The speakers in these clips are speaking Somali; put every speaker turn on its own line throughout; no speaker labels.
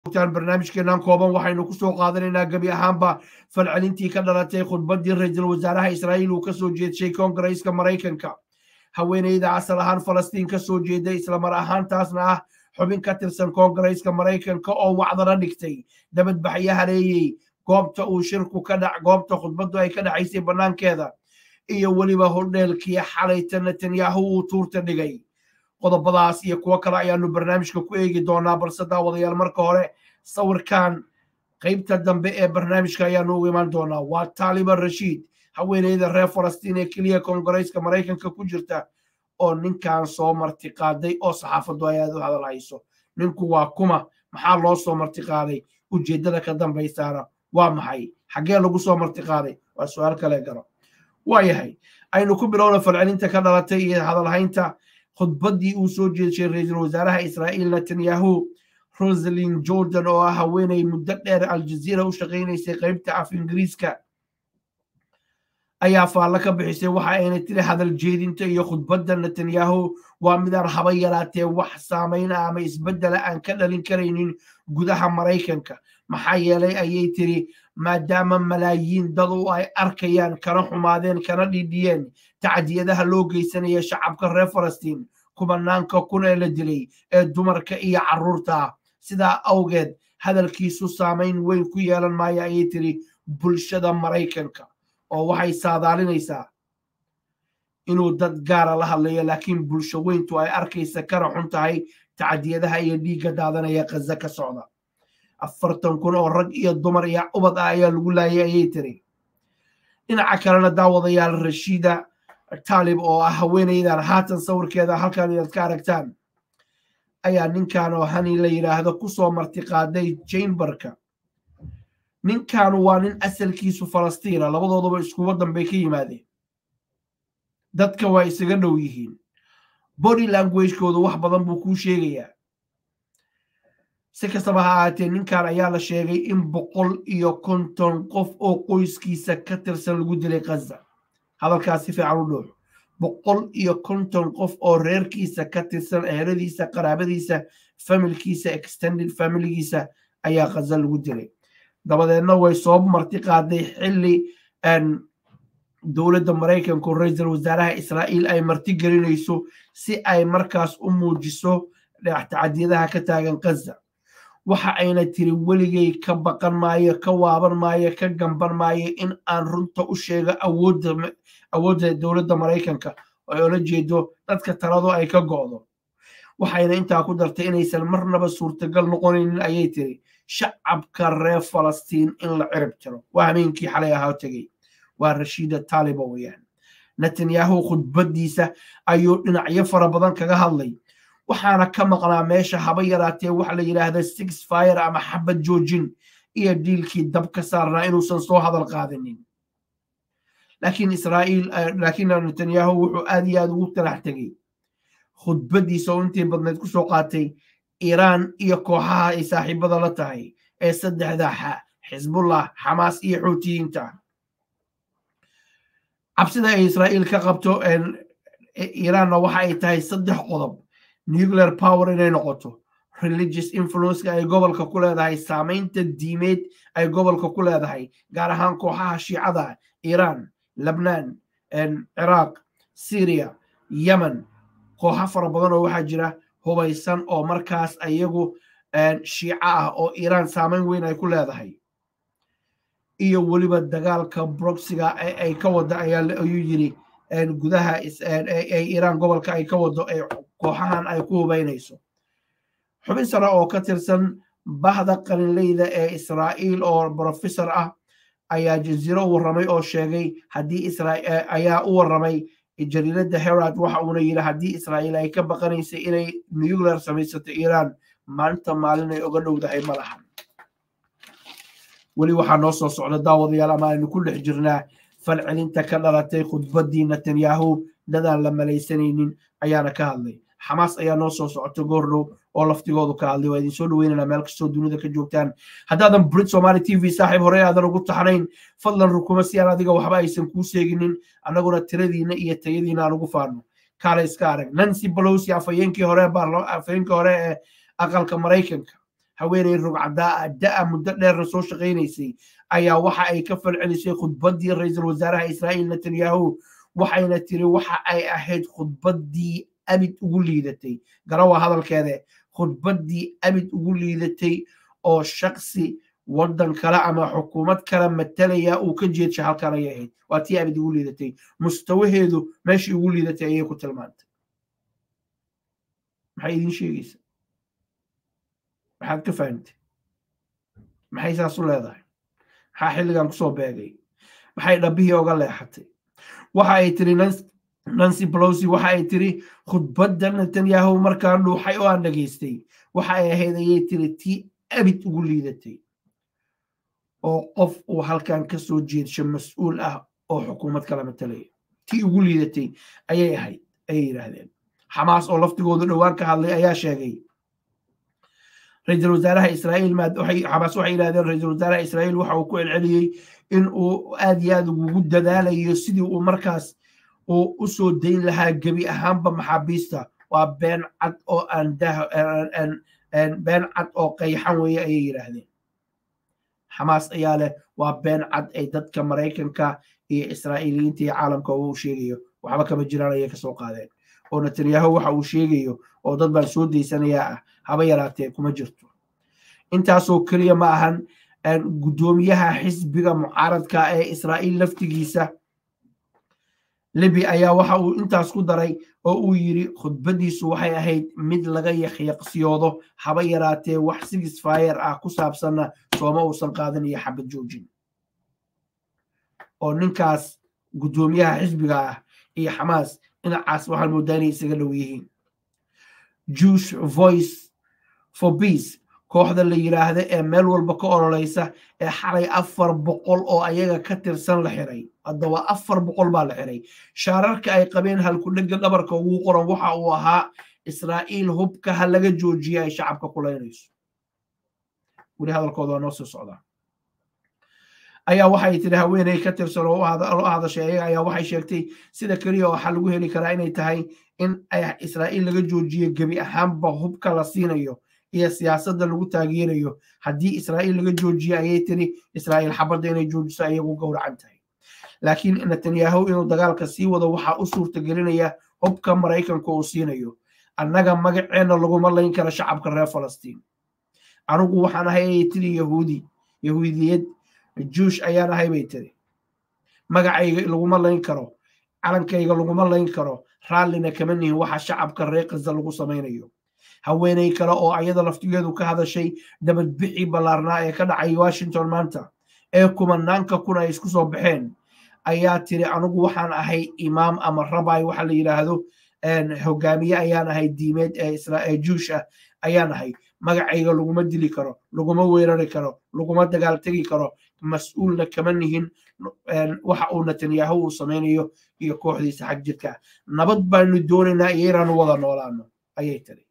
joogtaan barnaamijkeenan kooban waxaynu kusoo qaadanaynaa gebi ahaanba falcelintii ka dhalatay khudbaddii ra-iisul wasaaraha israa'iil uu kasoo jeedshay koongareeska maraykanka haweeneyda asal ahaan falastiin kasoo jeeda islamar ahaantaasna ah xubin ka tirsan koongareeska maraykanka oo wacdana dhigtay dabadbaxyo hareeyey goobta uu shirku ka dhac goobta khudbaddu ay ka dhacaysay bannaankeeda iyo weliba hodheelkii xalayta netanyahu uu tuurta dhigay qodobadaas iyo kuwo kale ayaanu barnaamijka ku eegi doonaa balse daawadayaal marka hore sawirkan qaybta dambe ee barnaamijka ayaanu ugu imaan doonaa waa taaliban rashiid haweeneyda reer falastiin ee keliya koongareeska maraykanka ku jirta oo ninkan soo martiqaaday oo saxaafaddu ay aad u hadal hayso ninku waa kuma maxaa loo soo martiqaaday ujeeddada ka dambaysaana waa maxay xaggee lagu soo martiqaaday waa su-aal kale garo waayahay aynu ku bilowna falcelinta ka dhalatay iyo hadalhaynta khudbaddii uu soo jeedshay ra-iisul wasaaraha israa'iil netanyahu rosalin jordan oo ah haweeney muddo dheer aljaziira u shaqaynaysay qaybta af ingiriiska ayaa faallo ka bixisay waxa ayna tiri hadal jeedinta iyo khudbadda netanyahu waa midaan haba yaraatee wax saamayn ah ama isbeddela aan ka dhalin karaynin gudaha maraykanka maxaa yeelay ayay tiri maadaama malaayiin dad u ay arkayaan kana xumaadeen kana dhidhiyeen tacdiyadaha loo geysanaya shacabka reer falastiin kubanaanka kun ee la dilay ee dumarka iyo carruurta sidaa awgeed hadalkiisu saamayn weyn ku yeelan maayo ayay tiri bulshada maraykanka oo waxay saadaalinaysaa inuu dad gaara la hadlayo laakiin bulsho weyntu ay arkaysa kana xun tahay tacdiyadaha iyo dhiigga daadanaya kaza ka socda afartan kun oo rag iyo dumar iyo ubad ah ayaa lagu laayay ayay tiri dhinaca kalena daawadayaal rashiida taalib oo ah haweeneydan haatan sawirkeeda halkan inaad ka aragtaan ayaa ninkan oo hani la yidhaahdo kusoo martiqaaday jamberka ninkan waa nin asalkiisu falastiina labadooduba isku waddan bay ka yimaadeen dadka waa isaga dhow yihiin body languagekoodu wax badan buu kuu sheegayaa si kastaba ha ahaatee ninkan ayaa la sheegay in boqol iyo konton qof oo qoyskiisa ka tirsan lagu dilay kaza hadalkaas si fiican u dhoox boqol iyo konton qof oo reerkiisa ka tirsan eheladiisa qaraabadiisa familkiisa extended familigiisa ayaa kaza lagu dilay dabadeedna way soo marti qaaday xilli dowladda maraykanku ra-iisul wasaaraha israa'iil ay marti gelinayso si ay markaas u muujiso tacadiyadaha ka taagan kaza waxa ayna tiri weligay ka baqan maayo ka waaban maayo ka gamban maayo in aan runta u sheego awoodda dowladda maraykanka oo ola jeedo dadka taladu ay ka go'do waxayna intaa ku dartay inaysan marnaba suurtagal noqonaynin ayay tiri shacabka reer falastiin in la cirib tiro waa hameenkii xalay ahaa tegey waa rashiida taaliba weyaan netanyahu khudbaddiisa ayuu dhinacyo fara badan kaga hadlay waxaana ka maqnaa meesha haba yaraatee waxa la yidhaahda six fire ama xabad joojin iyo dhiilkii dab ka saarnaa inuusan soo hadal qaadanin laakiin israa'iil laakiin netanyahu wuxuu aad iyo aad ugu talax tegey khudbaddiisa oo intii badnayd ku soo qaatay iiraan iyo kooxaha ay saaxiibada la tahay ee saddexda xisbullah xamaas iyo xuutiyiinta cabsida ay israa'iil ka qabto iiraanna waxa ay tahay saddex qodob nuclear power inay noqoto religious influenceka ay gobolka ku leedahay saamaynta diimeed ay gobolka ku leedahay gaar ahaan kooxaha shiicada iiraan lebnaan ciraaq syria yemen kooxo fara badan oo waxaa jira hubaysan oo markaas iyagu shiico ah oo iiraan saamayn weyn ay ku leedahay iyo weliba dagaalka broxiga ay ka wada ayuu yiri gudaha iiraan gobolka ay ka wado kooxahan ay ku hubaynayso xubin sare oo ka tirsan bahda qalinleyda ee israa'iil oo brofessor ah ayaa jaziiro u warramay oo sheegay haddii ayaa u warramay jariiradda herad waxa uuna yidhi haddii israa'iil ay ka baqanaysay inay nuclear samaysato iiraan maalinta maalin ay oga dhowdahay ma lahan weli waxaa noo soo socda daawadayaal ama aynu ku dhex jirnaa falcelinta ka dhalatay khudbaddii netanyahu dadaan la malaysanaynin ayaana ka hadlay xamaas ayaa noo soo socota goordhow oo laftigoodu ka hadlay waa idin soo dhaweynana meel kastoo dunida ka joogtaan haddaadan brit somaali t v saaxiib hore aadan ugu taxnayn fadlan rukuma si aan adiga waxba aysan kuu sheeginin annaguna tiradiina iyo tayadiina aan ugu faano kaale iska arag nancy balosi afhayeenkii hore afhayeenkii hore ee aqalka maraykanka haweeney rugcadaa da-a muddo dheerna soo shaqaynaysay ayaa waxa ay ka falcelisay khudbaddii ra-iisul wasaaraha israa'iil netanyahu waxayna tiri waxa ay ahayd khudbaddii abid ugu liidatay garawa hadalkeede khudbaddii abid ugu liidatay oo shaksi waddan kale ama xukuumad kale matalaya uu ka jeedsha halkan ayay ahayd waa tii abid ugu liidatay mustawaheedu meeshii ugu liidatay ayay ku tilmaantay maxay idiin sheegaysa maxaad ka fahamtay maxay saas u leedahay maxaa xilligan kusoo beegay maxay dhabbihii oga leexatay waxa ay tiri nancy pelosi waxa ay tiri khudbadda netanyahu markaan dhuuxay oo aan dhegaystay waxa ay ahayd ayay tiri tii abid ugu liidatay oo qof uu halkan ka soo jeedsho mas-uul ah oo xukuumad kala matalaya tii ugu liidatay ayay ahayd ayay yidhaahdeen xamaas oo laftigoodu dhowaan ka hadlay ayaa sheegay ra-iisul wasaaraha israa'iil xamaas waxay yidhahdeen ra-iisul wasaaraha israa'iil waxa uu ku celceliyey in uu aad iyo aad ugu dadaalayo sidii uu markaas uu u soo dayn lahaa gebi ahaanba maxaabiista waa been cad oo aan been cad oo qayxan weeye ayay yidhaahdeen xamaas ayaa leh waa been cad ay dadka maraykanka iyo israa'iiliyiinta iyo caalamka uu sheegayo waxba kama jiraan ayay kasoo qaadeen oo netanyahu waxa uu sheegayo oo dad baan soo daysanayaa ah haba yaraatee kuma jirto intaasoo keliya ma ahan guddoomiyaha xisbiga mucaaradka ee israa'iil laftigiisa libi ayaa waxa uu intaas ku daray oo uu yidhi khudbaddiisu waxay ahayd mid laga yaqyaqsiyoodo haba yaraatee wax sigis faayer ah ku saabsanna sooma uusan qaadan iyo xabad joojin oo ninkaas guddoomiyaha xisbiga ah iyo xamaas dhinacaas waxaan moodaa inay isaga dhow yihiin jewish voice for peace kooxda la yidhaahda ee meel walba ka ololeysa ee xalay afar boqol oo ayaga ka tirsan la xiray haddaba afar boqol baa la xiray shaararka ay qabeen halkudhega dhabarka ugu qoran waxa uu ahaa israa'iil hubka ha laga joojiya ay shacabka kulaynayso weli hadalkooda waa noo sii socdaa ayaa waxay tiri haweeney ka tirsan oo u hadashay ayaga ayaa waxay sheegtay sida keliya waxaa lagu heli karaa inay tahay in israa'iil laga joojiyo gebi ahaanba hubka la siinayo iyo siyaasadda lagu taageerayo haddii israa'iil laga joojiyo ayay tiri israa'iil xabadda inay joojiso ayagu gowracan tahay laakiin netanyahu inuu dagaalka sii wado waxaa u suurtagelinaya hubka maraykanka uu siinayo annaga magaceenna laguma layn kara shacabka reer falastiin anigu waxaan ahay ayay tiri yahuudi yahuudiyad juush ayaan ahay bay tiri magacayga laguma layn karo calankayga laguma layn karo raallina kama nihin waxa shacabka reer kaza lagu samaynayo haweeney kale oo ayada laftigeedu ka hadashay dabadbixii ballaarnaa ee ka dhacay washington maanta ee kumanaanka kun ay isku soo baxeen ayaa tiri anigu waxaan ahay imaam ama rabay waxa la yidhaahdo hogaamiye ayaan ahay diimeed ee juush ah ayaan ahay magacayga laguma dili karo laguma weerari karo laguma dagaal tegi karo mas-uulna kama nihin waxa uu netanyahu uu samaynayo iyo kooxdiisa xag jirka nabad baanu doonaynaa iyo inaanu wada noolaano ayay tiri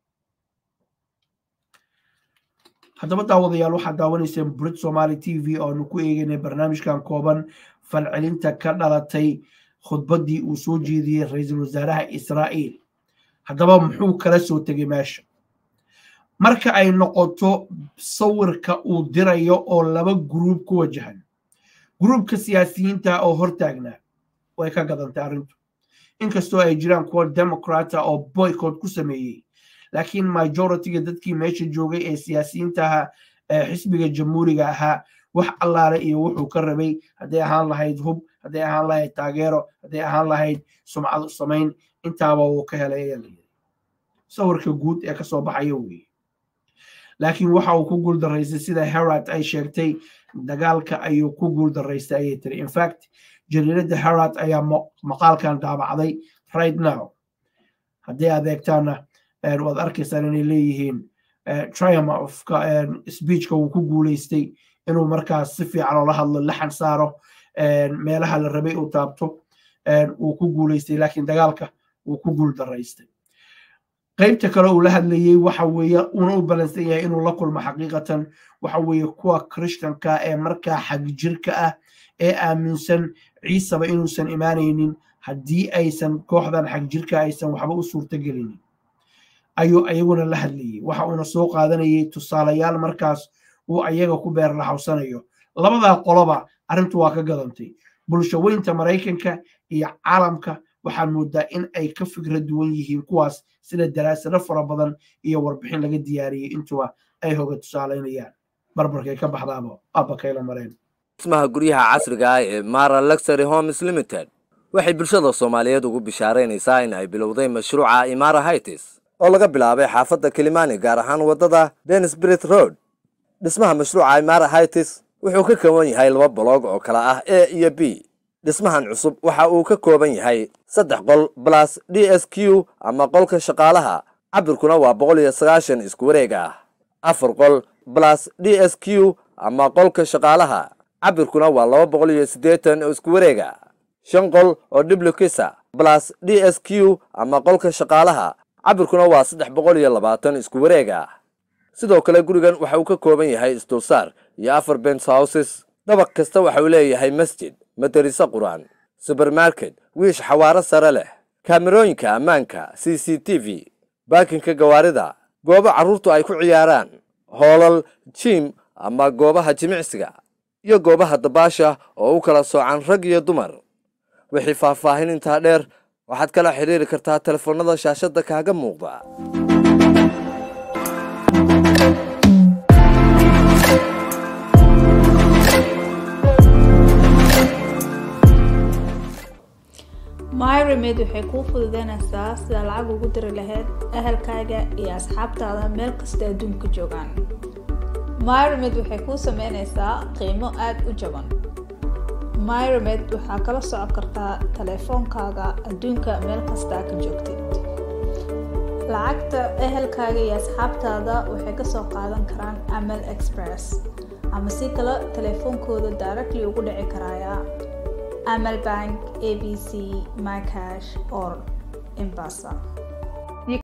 haddaba daawadayaal waxaad daawanayseen brit somaali t v oo aanu ku eegaynay barnaamijkan kooban falcelinta ka dhalatay khudbaddii uu soo jeediyey ra-iisul wasaaraha israa'iil haddaba muxuu kala soo tegay meesha marka ay noqoto sawirka uu dirayo oo laba guruub ku wajahan guruubka siyaasiyiinta oo hortaagnaa way ka gadantay arrintu inkastoo ay jiraan kuwa democrata oo boycott ku sameeyey laakiin majoritiga dadkii meesha joogay ee siyaasiyiintaha ee xisbiga jamhuuriga ahaa wax allaale iyo wuxuu ka rabay hadday ahaan lahayd hub hadday ahaan lahayd taageero hadday ahaan lahayd sumcad u samayn intaaba wuu ka helay ayaa la yidhi sawirka guud ee kasoo baxaya weeye laakiin waxa uu ku guuldaraystay sida herad ay sheegtay dagaalka ayuu ku guuldaraystay ayay tiri infact jariiradda herad ayaa maqaalkan daabacday right now haddii adeegtaana waad arkaysaan inay leeyihiin triumphka speechka wuu ku guulaystay inuu markaas si fiican oola hadlo laxan saaro meelaha la rabay uu taabto wuu ku guulaystay laakiin dagaalka wuu ku guuldaraystay qaybta kale uu la hadlayey waxa weeye una u balansan yahay inuu la kulmo xaqiiqatan waxa weeye kuwa krishtanka ee markaa xagjirka ah ee aaminsan ciisaba inuusan imaanaynin haddii aysan kooxdan xagjirka aysan waxba u suurtagelinin ayuu ayaguna la hadlayey waxa uuna soo qaadanayay tusaalayaal markaas uu ayaga ku beer laxawsanayo labadaa qoloba arrintu waa ka gadantay bulsho weynta maraykanka iyo caalamka waxaa moodaa in ay ka fikra duwan yihiin kuwaas sida daraasado fara badan iyo warbixin laga diyaariyey intuba ay hoga tusaalaynayaan barbarkay ka baxdaaba aabba kayla mareen
dhismaha guryaha casriga ah ee mara luxury homes limited waxay bulshada soomaaliyeed ugu bishaaraynaysaa in ay bilowday mashruuca imara hightis oo laga bilaabay xaafadda kilimani gaar ahaan waddada denisbrit road dhismaha mashruuca imara hightis wuxuu ka kooban yahay laba boloog oo kala ah a iyo b dhismahan cusub waxa uu ka kooban yahay saddex qol balas d s q ama qolka shaqaalaha cabirkuna waa boqol iyo sagaashan isku wareeg ah afar qol balas d s q ama qolka shaqaalaha cabirkuna waa laba boqol iyo siddeetan oo isku wareega shan qol oo dhiblokisa balas d s q ama qolka shaqaalaha cabirkuna waa saddex boqol iyo labaatan isku wareega sidoo kale gurigan waxa uu ka kooban yahay isdulsaar iyo afar bens houses dabaq kasta waxa uu leeyahay masjid madariso qur-aan subermarket wiish xawaaro sare leh kaamerooyinka ammaanka c c t v baakinka gawaarida goobo carruurtu ay ku ciyaaraan hoolal jiim ama goobaha jimicsiga iyo goobaha dabaasha oo u kala soocan rag iyo dumar wixii faahfaahin intaa dheer waxaad kala xidhiiri kartaa telefoonnada shaashadda kaaga muuqda
myremed waxay kuu fududeynaysaa sida lacag ugu diri lahayd ahalkaaga iyo asxaabtaada meel kasta adduunka joogaan myremed waxay kuu sameynaysaa qiimo aada u jaban myremed waxaa kala socon kartaa taleefoonkaaga adduunka meel kastaa ka joogtid lacagta ehelkaaga iyo asxaabtaada waxay kasoo qaadan karaan amal express ama si kale taleefoonkooda directly ugu dhici karaya amal bank abc mycash or embasa